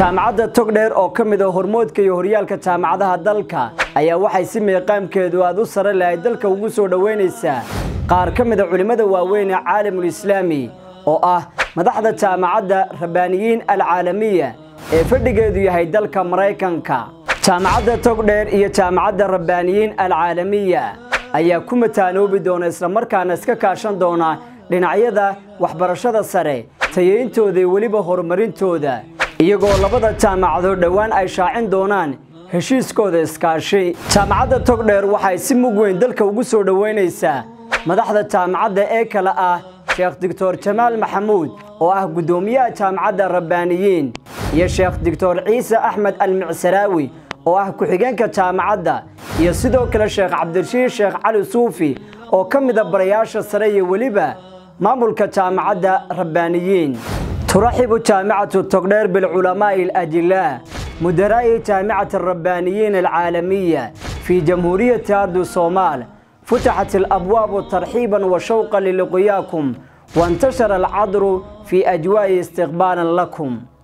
jaamacadda togdheer oo ka mid a hormoodka iyo horyaalka jaamacadaha dalka ayaa waxay si meeqaamkeedu aad u sare lahay dalka ugu soo dhoweynaysaa qaar ka mid a culimmada waaweyn ee caalamul islaami oo ah madaxda jaamacadda rabbaaniyiin alcaalamiya ee fadhigeedu yahay dalka maraykanka jaamacadda togdheer iyo jaamacadda rabbaaniyiin alcaalamiya ayaa ku mataanoobi doona islamarkaana iska kaashan doona dhinacyada waxbarashada sare tayeyntooda iyo weliba horumarintooda iyagoo labada jaamacadood dhowaan ay shaacin doonaan heshiiskooda iskaashi jaamacadda togdheer waxay si mug weyn dalka ugu soo dhoweynaysaa madaxda jaamacadda ee kale ah sheekh doctor jamaal maxamuud oo ah guddoomiyaha jaamacadda rabbaaniyiin iyo sheekh doctor ciise axmed almicsalaawi oo ah ku-xigeenka jaamacadda iyo sidoo kale sheekh cabdirashiid sheekh cali suufi oo ka mida barayaasha sare iyo weliba maamulka jaamacadda rabbaaniyiin turaxibu jaamicatu togdheer bilculamaa'i alajilaa mudaraa'i jaamicati الربانيين العالمية في جمهورية أرض الصومال فتحت الأبواب ترحيبا وشوقا للقياكم وانتشر العذر في أجواء استقبالا لكم